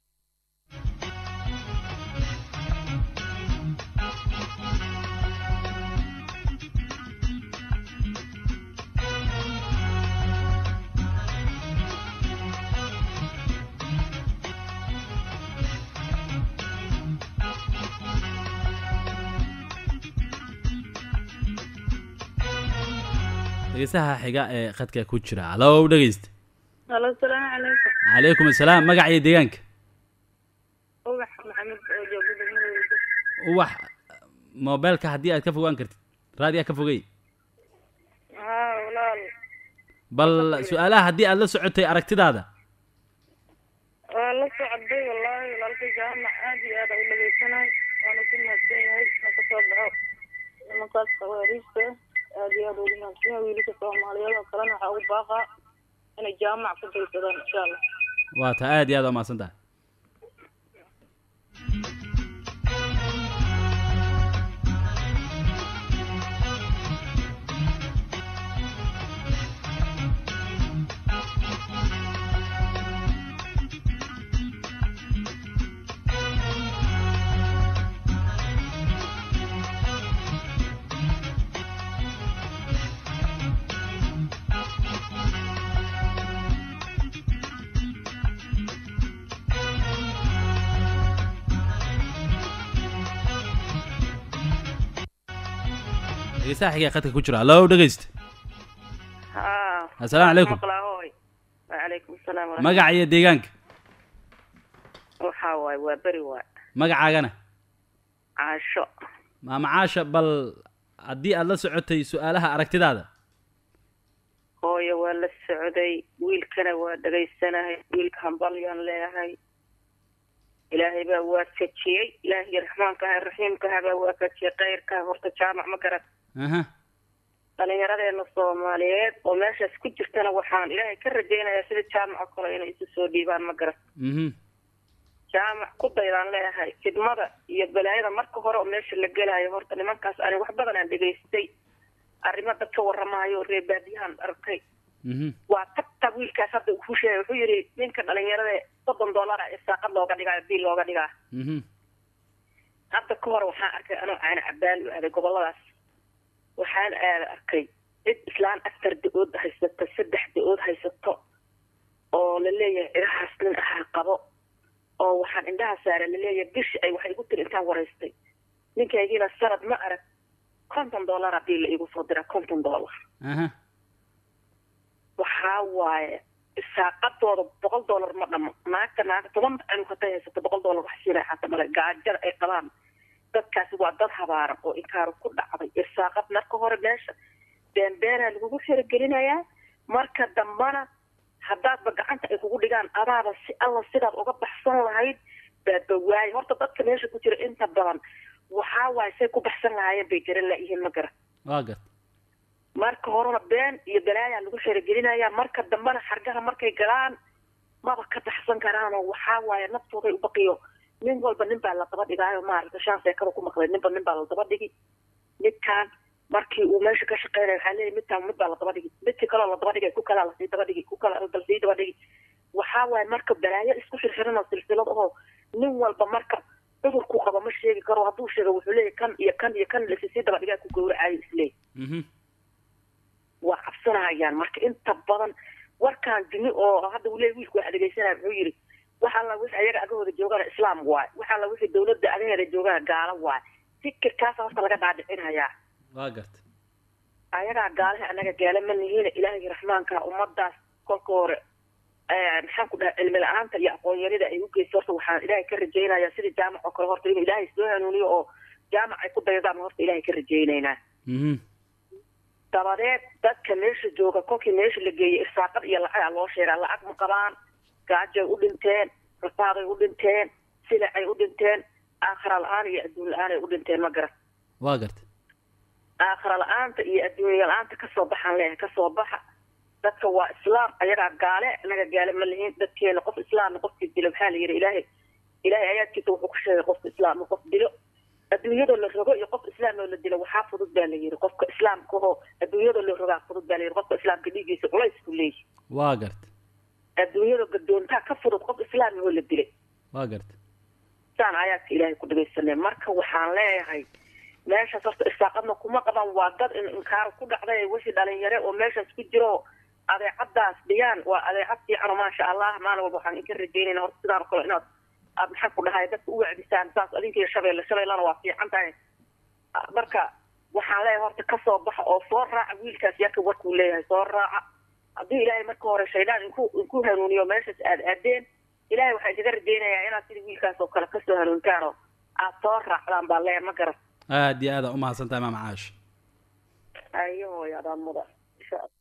Speaker 1: dhegeystaha xiga ee khadka ku jira hallo dhegeyste
Speaker 8: halo asalaamu calaykum
Speaker 1: calaykum assalaam magaca iyo deegaanka
Speaker 8: ubax maxamed oo jooga degmada weydo
Speaker 1: uwax mobeelka haddii aad ka fogaan kartid raadiyaa ka fogey
Speaker 8: haa walaal
Speaker 1: bal su-aalaha haddii aad la socotay aragtidaada
Speaker 8: waa la socday wallaahi walaalka jaamac aad iyo aad u dhageysanay waana ku mahadsan yahay na ka soo baxo nimankaas khawaariijta aad iyo aad ugu mahadsan yahay wiilasha soomaaliyeed oo kalena waxaa ugu baaqaa inay jaamac ku daysadaan insha allah
Speaker 1: waa tahay aad iyo aad aa umahadsan tahay dhegeystaha xiga khadka ku jira allo dhegeysta
Speaker 9: haa
Speaker 1: assalaamu calaykum
Speaker 9: maqlaa hooy wacalaykum salaam waraxmat
Speaker 1: magaca iyo deegaanka
Speaker 9: waxaa waaye waa beri waay
Speaker 1: magacaagana
Speaker 9: caasho
Speaker 1: maama caasha bal haddii aad la socotay su-aalaha aragtidaada
Speaker 9: hooyo waa la socday wiilkana waa dhegaysanahay wiilka hambalyaan leeyahay ilaahay baa waafajiyey ilaahay raxmaanka aha raxiimka aha baa waafajiyey khayrka horta jaamac ma garan
Speaker 1: aha
Speaker 9: dhallinyaradeena soomaaliyeed oo meeshaas ku jirtana waxaan ilaahay ka rajaynayaa sida jaamac oo kale inay isu soo dhiibaan ma garan
Speaker 1: mhm
Speaker 9: jaamac ku daydaan leeyahay fidmada iyo balaayada marka hore oo meesha la gelaayo horta nimankaas ani wax badan aan dhegaystay arrimo dad ka warramaayo reer baadiyahan arkay
Speaker 1: mhm
Speaker 9: waa tagta wiilkaas hadda uu ku sheegay wuxuu yidhi ninka dhalinyarada soddon dollar ah isaaqad looga dhigaa biil looga dhigaa
Speaker 1: mhm
Speaker 9: hadda ka hor waxaan arkay anoo caana cabaan u aaday goboladaas waxaan aada arkay cid islaan afar da-ood haysato saddex da-ood haysato oo la leeyahay cidahaas nin ahaa qabo oo waxaan indhaha saara la leeyahay bishi ay waxay igu tiri intaan waraystay ninkaygiina sanad ma arag konton dollara biil la igu soo dira konton dollar
Speaker 1: aha
Speaker 9: waxaa waaye isaaqadooda boqol dollar ma dhamo naagta naagta toban anug hatay haysato boqol dollar wax siinay xata male gaajada ay qabaan dadkaasi waa dad habaaran oo inkaaru ku dhacday irsaaqad marka hore meesha beenbeenaa lagugu xirigelinayaa marka dambana haddaadba gacanta ay kugu dhigaan adaaba si alla sidaad uga baxsan lahayd baadba waaye horta dadka meesha ku jira inta badan waxaa waaye say ku baxsan lahaayeen bay garan laayihiin ma garan
Speaker 1: waa gad
Speaker 9: marka horena been iyo balaayaa lagu xerogelinaya marka dambena xargaha markay galaan maba ka baxsan karaanoo waxaa waaye naftooday u baqiyo nin walba nin baa la daba dhigaayo maaragta shaan seekada ku maqlay ninba nin baa la daba dhigi midkaan markii uu meesha ka shaqeynaya waxaa leeyahy midkaan mid baa la daba dhigi midkii kaloo la daba dhigay ku kalaa lasii daba dhigi ku kala lasii daba dhigi waxaa waaye marka balaayo isku xirxiran oo silsilad ahoo nin walba marka cudurku qabo ma sheegi karo hadduu sheego wuxuu leeyahy kan iyo kan iyo kan lasisii daba dhigaa ku gowracayo isleey
Speaker 1: mhm
Speaker 9: waa cabsanayaan marka inta badan warkaan jini oo hadda uu leeyahy wiilku waa dhegeysanaya muxuu yidhi waxa alla wixii ayaga agahooda joogana islaam waay waxa alla wixii dawladda agaheeda joogana gaalo waay fikirkaasa horta laga dhaadhicinayaa
Speaker 1: waa garta
Speaker 9: ayagaa gaalaha anaga gaala ma nihiina ilaahay raxmaanka ummadaas kolka hore maxaan ku dhahay cilmi la-aanta iyo aqoon yarida ay u geysto horta waxaan ilaahay ka rajaynayaa sidii jaamac oo kale horta inuu ilaahay soo hanuuniyo oo jaamac ay ku daydaan horta ilaahay ka rajaynaynaa
Speaker 1: mhm
Speaker 9: dabadeed dadka meesha jooga kolkii meesha la geeyey irsaaqad iyo lacagaa loo sheegaa lacag ma qabaan gaajay u dhinteen rafaaday u dhinteen silacay u dhinteen aakhira la-aan iyo adduun la-aanay u dhinteen ma garan
Speaker 1: waa garta
Speaker 9: aakhira la-aanta iyo adduunya la-aanta kasoo baxaan leeyahay kasoo baxa dadka waa islaam ayagaa gaale anaga gaale ma lihiin dadkeena qof islaamna qofkii dilo maxaa la yidhi ilaahay ilaahay ayaadkiisa wuxuu ku sheegay qofka islaamka qof dilo adduunyadoo la rogo iyo qof islaam oo la dilo waxaa fudud baa la yidhi qofka islaamka oo adduunyadoo la rogaa fudud baa la yidhi qofka islaamka dhiiggiisa culays ku leeyahy
Speaker 1: waa garta
Speaker 9: adduunyada gadoontaa ka fudud qof islaam oo la dilay
Speaker 1: waa garta
Speaker 9: saan ayaadka ilaahay ku dhagaysanay marka waxaan leeyahay meeshaas horta isaaqadna kuma qaban waa dad in inkaar ku dhacday wixii dhalinyare oo meeshaas ku jiro adeecadaas dhiyaan waa adeecad fiican oo maasha allah maalin walba waxaan idinka rajaynayna horta sidaan oo kale inaad aad maxaan ku dhahay dadka u wacdisaan saas adinkiiyo shabeelle shabeellana waa fiican tahay marka waxaan leeyahay horta kasoo baxa oo soo raaca wiilkaas yarka warkuu leeyahay soo raaca haddii ilaahay marka hore shaydaan inku inku hanuuniyo meeshaas aad aadeen ilaahay waxaa idiga rajaynayaa inaad sida wiilkaas oo kale kasoo hanuuntaan oo aad soo raacdaan baa leeyahay ma garan
Speaker 1: aad iyo aada umahadsan tahay maama caash
Speaker 9: ayo hooyo adaan mudan insha allah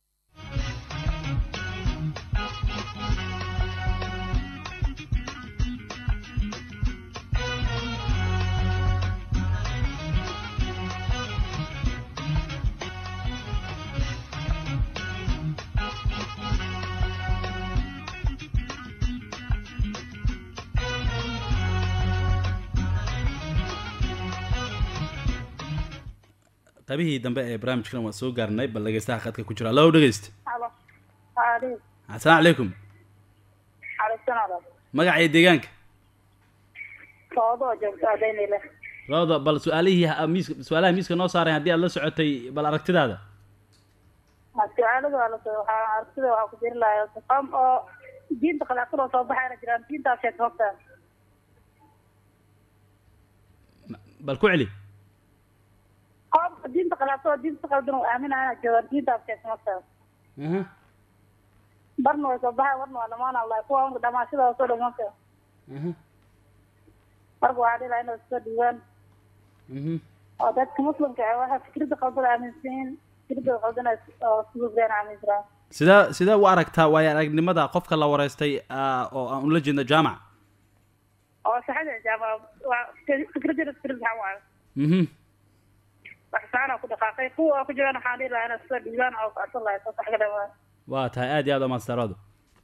Speaker 1: qaybihii dambe ee barnaamijkan waa soo gaarnay bal dhegeystaha khadka ku jira allo dhegeysta
Speaker 8: Halo. Hadi.
Speaker 1: assalaamu calaykum
Speaker 8: Xalasanaada.
Speaker 1: magaca iyo deegaanka
Speaker 8: Soodo joogta adeynile.
Speaker 1: rawda bal su-aalihii ha- miiska su-aalaha miiska noo saareen haddii aad la socotay bal aragtidaada
Speaker 8: Mas'aaladu waa la soo waxaa aragtida waxaa ku jiri lahaa qofam oo diinta khilaafsan oo soo baxayna jiraan diintaas sheeg hogta.
Speaker 1: bal ku celi
Speaker 8: Qof diinta khilaafto oo diinta qaldan uu aaminaya joogaan diintaas keesmasa
Speaker 1: aha
Speaker 8: barna way soo baxay warna waa dhamaan allah kuwa unka dhamaashada soo dhamaanka
Speaker 1: aha
Speaker 8: marka waxaa dhihi lahaa inay soo dhiibaan
Speaker 1: mhm
Speaker 8: oo dadka muslimka ah waxay fikrada qaldan aaminsan yihiin fikrada qaldan ay oo sugubeen aaminsan
Speaker 1: sidee sidee u aragtaa waayo aragnimada qofka la wareystay ah, oo aan ula jeedno jaamac
Speaker 8: oo saxada jaama waa fikrada fikrad maxaa waayo
Speaker 1: mhm
Speaker 8: wax saana ku dhaqaaqay kuwa ku jiraan waxaa dhihi lahaa inay soo dhiibaan oo kacsan lahay soo sax ka dhamaan
Speaker 1: waa tahay aad iyo aad umaastaradu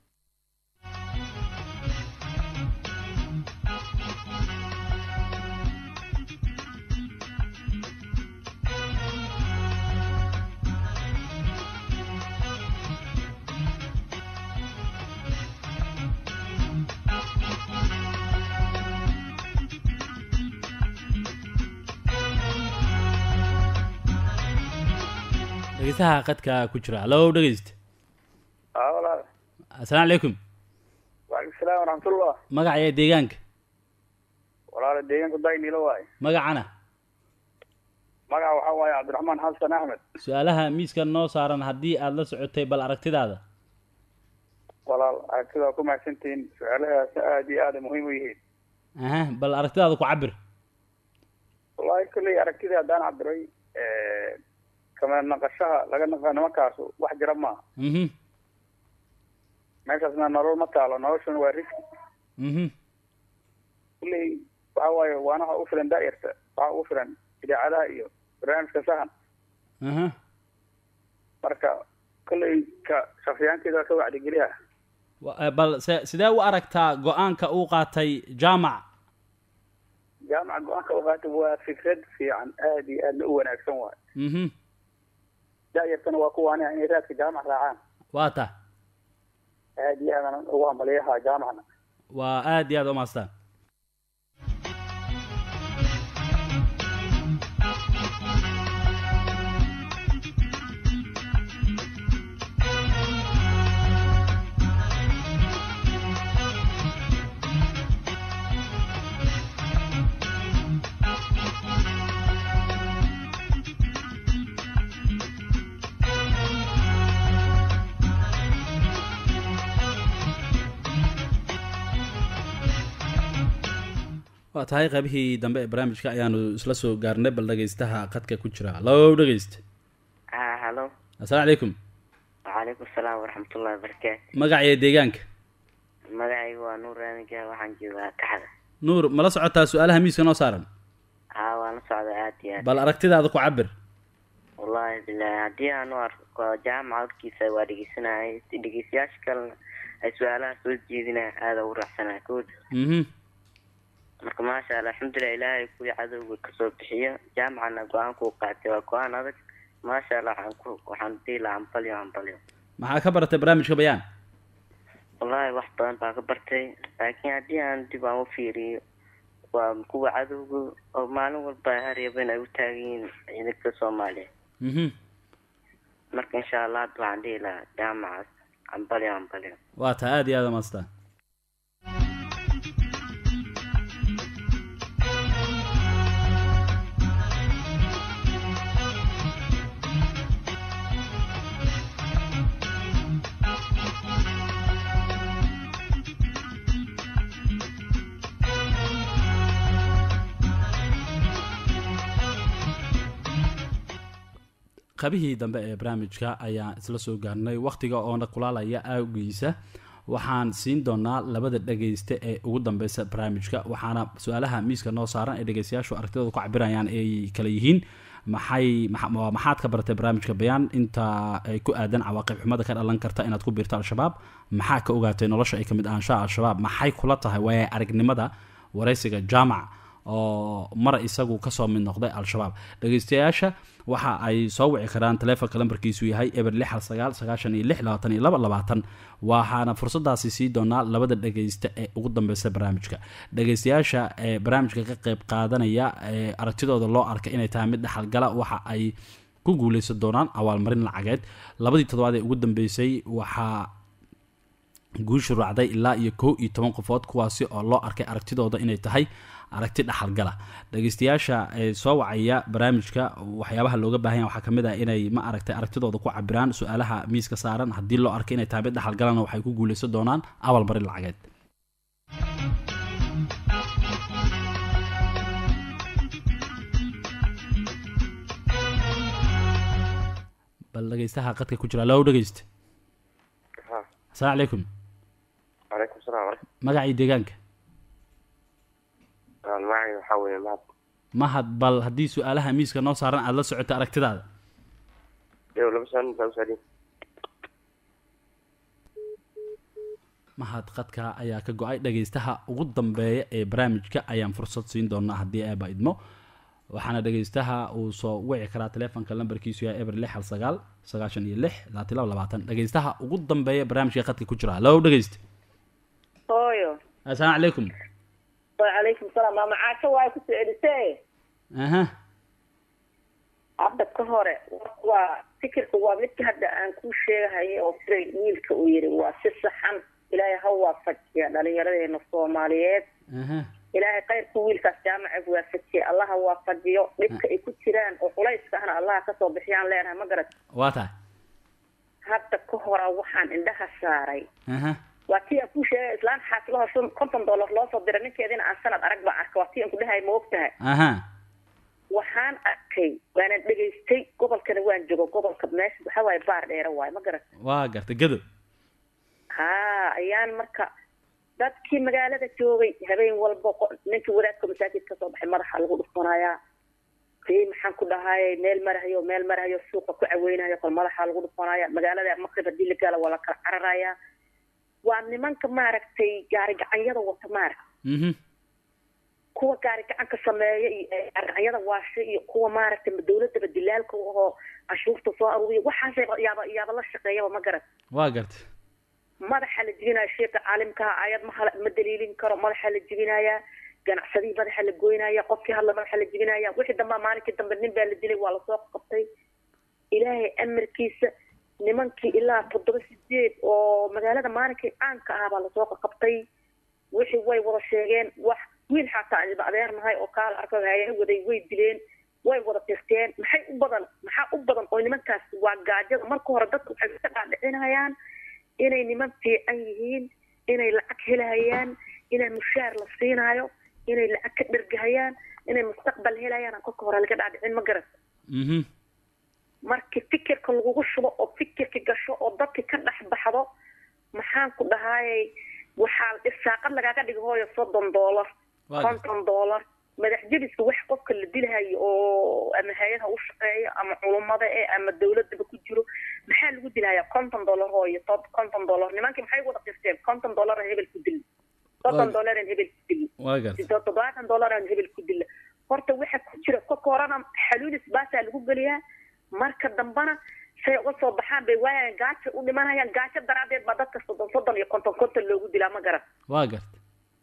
Speaker 1: dhegeystaha qadka ku jira hallo dhegeyst
Speaker 6: aa walaal
Speaker 1: assalaamu calaykum
Speaker 6: waalaikum salaam waraxmatullah
Speaker 1: magaca iyo deegaanka
Speaker 6: walaala deegaanka daynilo waaye
Speaker 1: magacana
Speaker 6: magaca waxaa waaye cabdiraxmaan xasan axmed
Speaker 1: su-aalaha miiska noo saaran haddii aada la socotay bal aragtidaada
Speaker 6: walaal aragtida waa ku mahadsantihiin su-aalahaas aad iyo aada muhiim u yihiin
Speaker 1: aha bal aragtidaada ku cabir
Speaker 6: wallahi kolley aragtidii haddaan cabiray kama naqashaha laga naqa nimankaasu wax jira maaha
Speaker 1: mhm
Speaker 6: meeshaasna nolol ma taalo noloshuna waa riski
Speaker 1: mhm
Speaker 6: kolley waxa waaye waana waxa u filan daa'irta waxa ugu filan idaacadaha iyo barnaamijka sahan
Speaker 1: aha
Speaker 6: marka kolley ka shaksiyaankeeda waa ka wacdigeliya
Speaker 1: Wa- eh, bal se sidee u aragtaa go-aanka uu qaatay jaamac
Speaker 6: jaamaca go-aanka u qaata waa fikrad fiican aad iyo aadna u wanaagsan waaye
Speaker 1: mhm
Speaker 6: daa'irtana waa kuwaaniha inay raadka jaamac raacaan
Speaker 1: waa ta
Speaker 6: aad iyo aadan ugu hambaliyaha jaamacna
Speaker 1: waa aad iyo aad umaastaan waa tahay qaybihii dambe ee barnaamijka ayaanu isla soo gaarnay bal dhegeystaha qadka ku jira hallo dhegeyst
Speaker 10: ها هلو
Speaker 1: assalaamu calaykum
Speaker 10: وعليكم السلام ورحمة الله وبركاته
Speaker 1: magaca iyo deegaanka
Speaker 10: magacaygu waa nuur raamiga waxaan joogaa kaxda
Speaker 1: nuur mala socotaa su-aalaha miiska noo saaran
Speaker 10: haa waan la socda aad iyo aad
Speaker 1: bal aragtidaada ku cabir
Speaker 10: wallahi bilahi haddii aan u arko jaamaca horkiisa waa dhegeysanayay dhegeystayaasha kalena ay su-aalaha soo jeedinaya aada ugu raacsanaya kood
Speaker 1: mhm
Speaker 10: marka maasha allah alxamdulilah ilaahay kuwii cadowga kasoo bixiyo jaamacana go-aanka uu qaatay waa go-aan adag maasha allah waxaan ku waxaan dhihi lahaa hambalyo hambalyo
Speaker 1: maxaa ka baratay barnaamijka bayaan
Speaker 10: wallahi wax badan baa ka bartay laakiin haddii aan dib aan u fiiriyo waa kuwa cadowga oo maalin walba haryaba in ay u taagan yihiin ciidanka soomaaliya
Speaker 1: mhm
Speaker 10: marka insha allah hadda waxaan dhihi lahaa jaamacaas hambalyo hambalyo
Speaker 1: waa tahay aad iyo aad umaastaan qabihii dambe ee barnaamijka ayaan isla soo gaarnay wakhtiga oona kulaalaya awgiisa waxaan siin doonaa labada dhageyste ee ugu dambeysa barnaamijka waxaana su-aalaha miiska noo saaran ee dhegeystayaashu aragtidooda ku cabirayaan ay kala yihiin maxay maxa- waa maxaad ka baratay barnaamijka bayaan inta ay ku aadan cawaaqib xumada ka dhalan karta inaad ku biirto al-shabaab maxaa ka ogaatay nolosha ay kamid ahaanshaha al-shabaab maxay kula tahay waaya aragnimada wareysiga jaamac oo mar isagu kasoo mid noqday al-shabaab dhegeystayaasha waxa ay soo wici karaan taleefonka lambarkiisu yahay eber lix hal sagaal sagaashan iyo lix labaatan iyo laba labaatan waxaana fursadaasi sii doonaa labada dhegeysta ee ugu dambeysa barnaamijka dhegeystayaasha ee barnaamijka ka qeyb qaadanaya ee aragtidooda loo arkay inay tahay mid dhexalgala waxa ay ku guuleysan doonaan abaalmarin lacageed labadii toddobaad ee ugu dambeysay waxaa guushu raacday ilaa iyo kow iyo toban qofood kuwaasi oo loo arkay aragtidooda inay tahay aragti dhaxalgala dhegeystayaasha ee soo wacaya barnaamijka waxyaabaha looga baahanya waxaa kamid ah inay ma aragtay aragtidooda ku cabiraan su-aalaha miiska saaran haddii loo arkay inay tahay mid dhaxalgalana waxay ku guuleysan doonaan abal marin lacageed bal dhegeystaha qadka ku jira low dhegeysta asalaamu calaykum
Speaker 11: calaykum salaam
Speaker 1: magacii deegaanka
Speaker 11: magacay waxaa weeye mahad
Speaker 1: mahad bal haddii su-aalaha miiska noo saaran aada la socoto aragtidaada
Speaker 11: yow laba saan baa usaadin
Speaker 1: mahad qadka ayaa ka go-ay dhegeystaha ugu dambeeya ee barnaamijka ayaan fursad siin doonaa haddii eeba idmo waxaana dhegeystaha uu soo wici karaa telefonka lambarkiisu yahay eber lix hal sagaal sagaashan iyo lix labaatan laba labaatan dhegeystaha ugu dambeeya barnaamijka qadka ku jira low dhegeysta
Speaker 9: hooyo
Speaker 1: assalaamu calaykum
Speaker 9: wacalaykum salaam maama caasho waa ku soo celisee
Speaker 1: aha
Speaker 9: hadda ka hore waa fikirka waa midka hadda aan kuu sheegahayo oo fray wiilka uu yidhi waa si saxan ilaahay ha waafajiya dhalinyaradeena soomaaliyeed
Speaker 1: aha
Speaker 9: ilaahay kayrku wiilkaas jaamaca waafajiya allaha waafajiyo dhibka ay ku jiraan oo culayska ahna allaha kasoo bixiyaan leenahay ma garat
Speaker 1: waa tahay
Speaker 9: hadda ka hora waxaan indhaha saaray
Speaker 1: aha
Speaker 9: waa tii aan kuu sheegay islaan xaasilaho shan konton dollar loo soo diray ninkeediina aan sanad arag baan arkay waa tii aan ku dhahay ma og tahay
Speaker 1: aha
Speaker 9: waxaan arkay waanan dhegaystay gobolkana waan joogo gobolka meesha waxaa waaye baar dheere waaye ma garat
Speaker 1: waa garta gado
Speaker 9: haa ayaan marka dadkii magaalada joogay habeen walba qo- ninkii wadaadka masaajid kasoo baxay madaxa lagu dhufanayaa kii maxaan ku dhahay meel marahayo meel marahayo suuqa ku caweynayo kol madaxa lagu dhufanaya magaalada maqrib hadii la gaala waa la kala cararaya waa nimanka maaragtay gaari gacanyada wata maaragta
Speaker 1: mhm
Speaker 9: kuwa gaari gacanka sameeya iyo ee gaari gacanyada waasha iyo kuwa maaragtay dawladaba dilaalka oo cashuurta soo aruuriya waxaasay yaaba yaaba la shaqeeyaba ma garat
Speaker 1: waa garta
Speaker 9: madaxa la jibinaya sheeka caalimkaha ayad ma hala- ma daliilin karo madaxa la jibinaya ganacsadihii madaxa la goynaya qofkii hadla madaxa la jibinaya wixii dambaa maalinkii dambe nin baa la dilay waa lasoo qabtay ilaahay amarkiisa nimankii ilaa toddoba sideed oo magaalada maalinkii caanka ah baa lasoo qabtay wixii way wada sheegeen wax wiil xataa iba adeernahay oo kaala arko hayaa waday way dileen way wada tirteen maxay u badan maxaa u badan oo nimankaas waa gaajada marka hore dadku waxay ka dhaadhicinayaan inay niman fiican yihiin inay lacag helahayaan inay mushaar la siinaayo inay lacag ka dhergahayaan inay mustaqbal helayaan aan kolka hore laga dhaadhicin ma garat
Speaker 1: mhm
Speaker 9: markii fikirka lagugu shubo oo fikirka gasho oo dadka ka dhex baxdo maxaan ku dhahaayay waxaa irsaaqad lagaaga dhigo hooyo soddon dollar
Speaker 1: Waa
Speaker 9: konton dollar madax jebiska wax qofka la dilahayo oo ama hay-ad ha u shaqeeyo ama culummada eh ama dawladaba ku jiro maxaa lagu dilaya konton dollar hooyo tob konton dollar nimankii maxay wada qirteen konton dollar aan hebel ku dili soddon
Speaker 1: Waa-
Speaker 9: dollar aan hebel ku dili
Speaker 1: waa garta
Speaker 9: sidoo toddobaatan dollar aan hebel ku dila horta waxa ku jira kolka horena xaluulis baasaa lagu geliyaa marka dambana say uga soo baxaan bay waayaan gaajo u dhimanayaan gaajo daraadeed baa dadka soddon soddon iyo konton konton loogu dilaa ma garan
Speaker 1: waa garta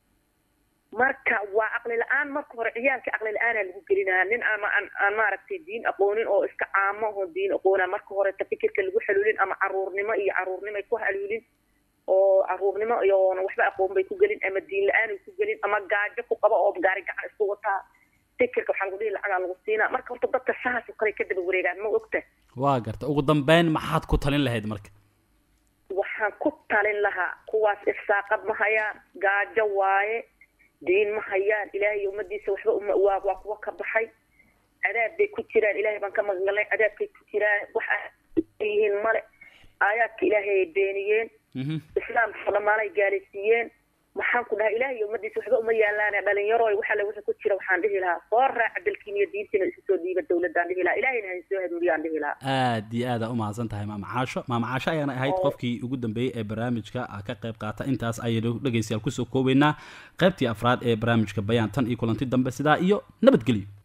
Speaker 9: marka waa caqli la-aan marka hore ciyaalka caqli la-aanaa lagu gelinaya nin ama aan aan maaragtay diin aqoonin oo iska caamo oo diin aqoona marka hore ta fikirka lagu xaluulin ama caruurnimo iyo caruurnimo ay ku haluulin oo caruurnimo iyoona waxba aqoon bay ku gelin ama diin la-aan ay ku gelin ama gaajo ku qaba oo gaari gacan isku wataa fikirka waxaa lagu dhihi lacagaa lagu siinaa marka horta dadka sahaas oo kale ka daba wareegaan ma ogta
Speaker 1: waa garta ugu dambeyn maxaad ku talin lahayd marka
Speaker 9: waxaan ku talin lahaa kuwaas irsaaqad ma hayaan gaajo waaye diin ma hayaan ilaahay iyo ummadiisa waxba uma waa waa kuwa ka baxay cadaab bay ku jiraan ilaahay baan ka magangalnay cadaabkay ku jiraan wax ay yihiin male aayaadka ilaahay ay beeniyeen
Speaker 1: mhm
Speaker 9: islaamka dhammaanay gaalaysiiyeen maxaan ku dhahay ilaahay iyo ummadiisa waxba uma yaalaane dhalinyaro waxa le wixii ku jira waxaan dhihi lahaa soo raaca dalkiin iyo diintiina isu soo dhiiba dawladaan dhihi lahaa ilaahayna ha soo hanuuniyaan dhihi lahaa
Speaker 1: aad iyo aada u mahadsan tahay maama caasho maama caasho ayaana ahayd
Speaker 9: Oo.
Speaker 1: qofkii ugu dambeeyey ee barnaamijka ah ka qayb qaata intaas ayaynu dhegeystayaal kusoo koobeynaa qaybtii afraad ee barnaamijka bayaan tan iyo kulanti dambe sidaa iyo nabadgelyo